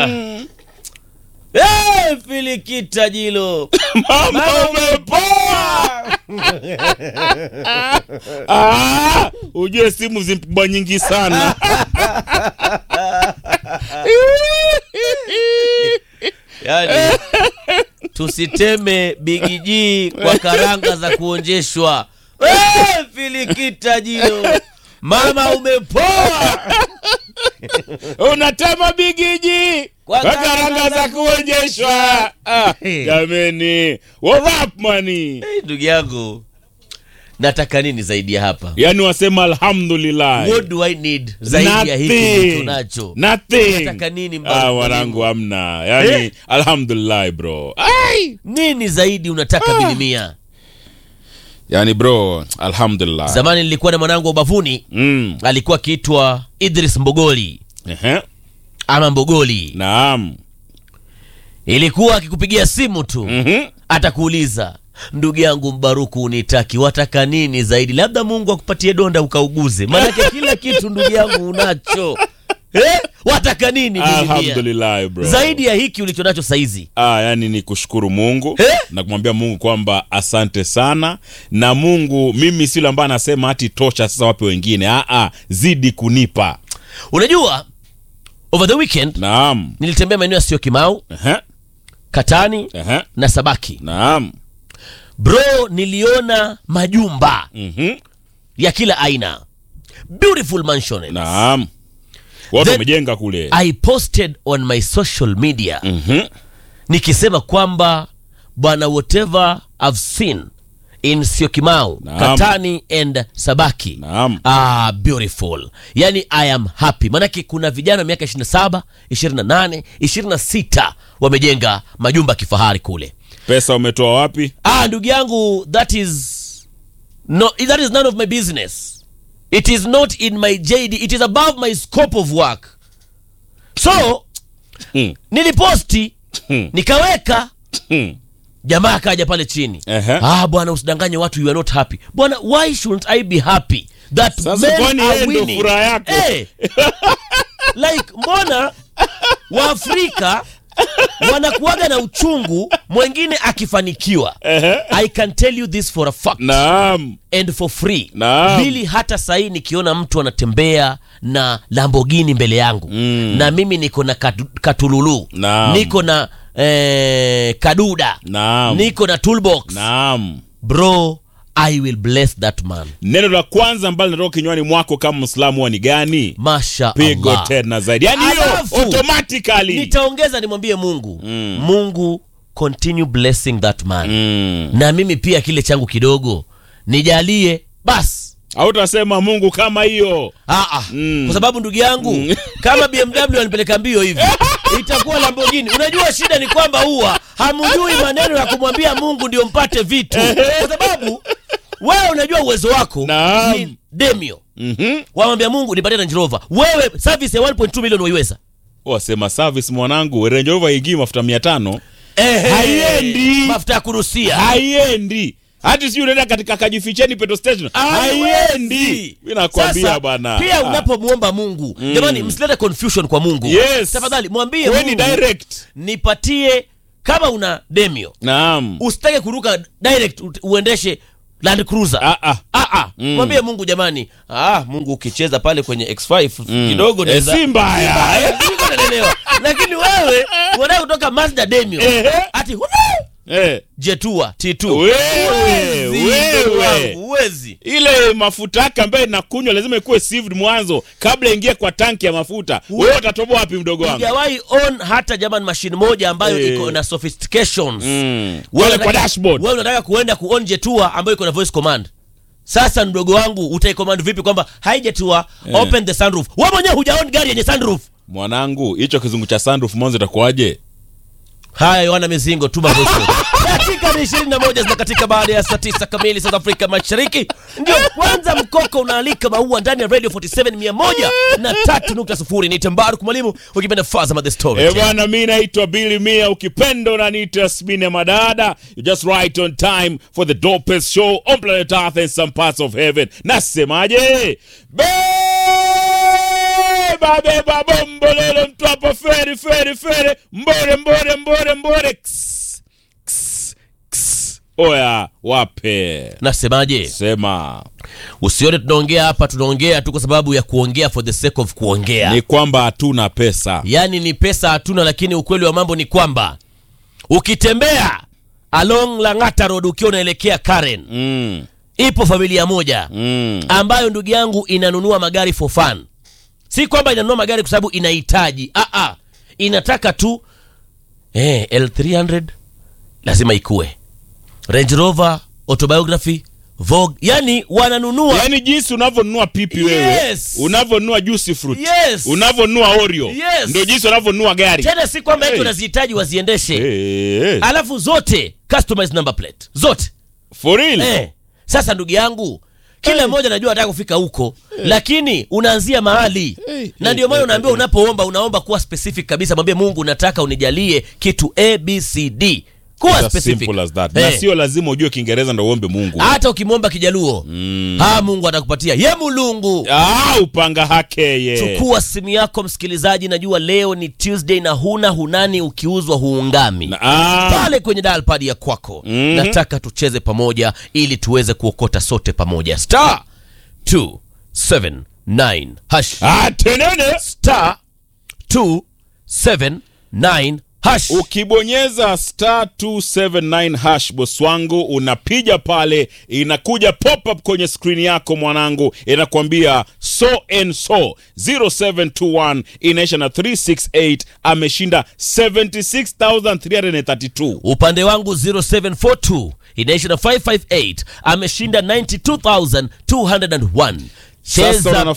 Eh, filikita jilo mama umepoa Ah, ujue simu zimpigwa nyingi sana yani tusiteme bigiji kwa karanga za kuonjeshwa Eh, filikita jilo mama umepoa unatema bigiji Kwa kwa karanga karanga za za kuonyeshwa Ah, Eh. jameni warap mani Eh, ndugu yangu nataka nini zaidi ya hapa yani wasema alhamdulillah what do i need zaidi ya hiki Nothing. nilicho nacho Nothing. Nataka nini mbali ah, mwalimu? wanangu hamna yani Eh? alhamdulillah bro Ai! nini zaidi unataka bilimia yani bro alhamdulillah zamani nilikuwa na mwanangu wa ubavuni mm. alikuwa akiitwa idris mbogoli Ehe. ama mbogoli naam ilikuwa akikupigia simu tu Mhm. atakuuliza ndugu yangu mbaruku unitaki wataka nini zaidi labda mungu akupatie donda ukauguze maanake kila kitu ndugu yangu unacho eh? wataka nini bilimia? alhamdulillah bro zaidi ya hiki ulicho nacho saizi Ah, yani ni kushukuru mungu Eh? na kumwambia mungu kwamba asante sana na mungu mimi sile ambaye anasema hati tosha sasa wape wengine ah, ah, zidi kunipa unajua over the weekend naam nilitembea maeneo yasiyo kimau Ehe. katani Ehe. na sabaki naam bro niliona majumba Mhm. ya kila aina beautiful mansion naam watu Then- wamejenga kule i posted on my social media Mhm. nikisema kwamba bwana whatever i've seen in siokimau Naam. katani and sabaki naam ah, beautiful yani i am happy manake kuna vijana miaka 27 28 26 wamejenga majumba ya kifahari kule pesa umetoa wapi ah ndugu yangu that is no that is none of my business it is not in my jd it is above my scope of work so Hmm. niliposti Hmm. nikaweka Hmm. jamaa akaja pale chini Ehe. ah bwana usidanganye watu you are not happy bwana why shouldn't i be happy that Sasa men kwani are yeye ndo winning? furaha yako? Eh. like mbona waafrika wanakuwaga na uchungu mwengine akifanikiwa Ehe. i can tell you this for a fact naam and for free Naam. bili hata sahii nikiona mtu anatembea na lambogini mbele yangu Mm. na mimi niko na katu, katululu Naam. niko na eh, kaduda naam niko na toolbox naam bro i will bless that man neno la kwanza ambalo linatoka kinywani mwako kama mwislamu huwa ni gani masha pigo Allah. tena zaidi yani hiyo Alafu, automatically nitaongeza nimwambie mungu Mm. mungu continue blessing that man mm. na mimi pia kile changu kidogo nijalie basi autasema mungu kama hiyo Aa, Mm. kwa sababu ndugu yangu Mm. kama bmw anipeleka mbio hivi itakuwa lambogini unajua shida ni kwamba huwa hamjui maneno ya kumwambia mungu ndio mpate vitu kwa sababu wewe unajua uwezo wako Naam. ni demio Mhm. wamwambia mungu nipatie Range Rover wewe service ya 1.2 milioni waiweza wasema service mwanangu Range Rover haingii mafuta mia tano Haiendi. mafuta ya kurusia haiendi hati sijui unaenda katika kajificheni petrol station haiendi mi nakwambia Sasa, bwana pia Ah. unapomwomba mungu jamani msilete confusion kwa mungu Yes. tafadhali mwambie Kuweni mungu direct nipatie kama una demio naam usitake kuruka direct u- uendeshe land cruiser Ah, ah. Ah, ah. mwambie mungu jamani ah, mungu ukicheza pale kwenye x5 kidogo Eh, naweza- si mbaya. Mbaya, siko naelewa. lakini wewe unataka kutoka mazda demio Ehe. ati Eh, jetua t2 Wewe, Huwezi, wewe. ndugu wangu, huwezi ile mafuta yake ambayo inakunywa lazima ikuwe sieved mwanzo kabla ingie kwa tanki ya mafuta wewe utatoboa wapi mdogo wangu sijawahi on hata jamani mashine moja ambayo Eh. iko na sophistications Mm. Wewe Wale kwa unataka- dashboard wewe unataka kuenda kuon jetua ambayo iko na voice command sasa mdogo wangu utaicommand vipi kwamba haijetua Eh. open the sunroof wewe mwenyewe hujaon gari yenye sunroof mwanangu hicho kizungu cha sunroof mwanzo itakuwaje haya yohana mizingo tuma voice note. dakika ni ishirini na moja zinakatika baada ya saa tisa kamili south afrika mashariki ndio kwanza mkoko unaalika maua ndani ya radio 47 mia moja na tatu nukta sufuri ni tembaru kumwalimu ukipenda fazama the story Eh bwana, mi naitwa Billy Mia, ukipenda unaniita Yasmini ya Madada. You just right on time for the dopest show on planet Earth and some parts of heaven. Nasemaje? Be beba beba bombolele mtwapa feri feri feri mbore mbore mbore mbore Ks, ks, ks. oya wape nasemaje sema usione tunaongea hapa tunaongea tu kwa sababu ya kuongea for the sake of kuongea ni kwamba hatuna pesa yaani ni pesa hatuna lakini ukweli wa mambo ni kwamba ukitembea along langata road ukiwa unaelekea karen mm, ipo familia moja mm. ambayo ndugu yangu inanunua magari for fun si kwamba inanunua magari kwa sababu inahitaji ah, ah. inataka tu eh, l300 lazima ikue range rover autobiography vogue yani wananunua yaani jinsi unavyonunua pipi wewe Yes. unavyonunua juicy fruit Yes. unavyonunua oreo Yes. ndio jinsi unavyonunua gari tena si kwamba eti Hey. unazihitaji waziendeshe Eh, alafu zote customized number plate zote for real eh. sasa ndugu yangu kila mmoja najua anataka kufika huko lakini unaanzia mahali Hey, na hey, ndio maana hey, unaambiwa unapoomba unaomba kuwa specific kabisa mwambie mungu nataka unijalie kitu abcd kuwa It's as specific simple as that. Eh. na sio lazima ujue kiingereza ndo uombe mungu hata ukimwomba kijaluo ha mungu atakupatia ye mulungu ah, upanga hake ye chukua simu yako msikilizaji najua leo ni tuesday na huna hunani ukiuzwa huungami Na- ah, pale kwenye dialpad ya kwako Mhm. nataka tucheze pamoja ili tuweze kuokota sote pamoja star 279 hash ah, tenene star 279 hash ukibonyeza star 279 hash boss wangu unapiga pale inakuja pop up kwenye skrini yako mwanangu inakwambia so and so 0721 inaisha na 368 ameshinda 76332 upande wangu 0742 inaisha na 558 ameshinda 92201 Sasa cheza una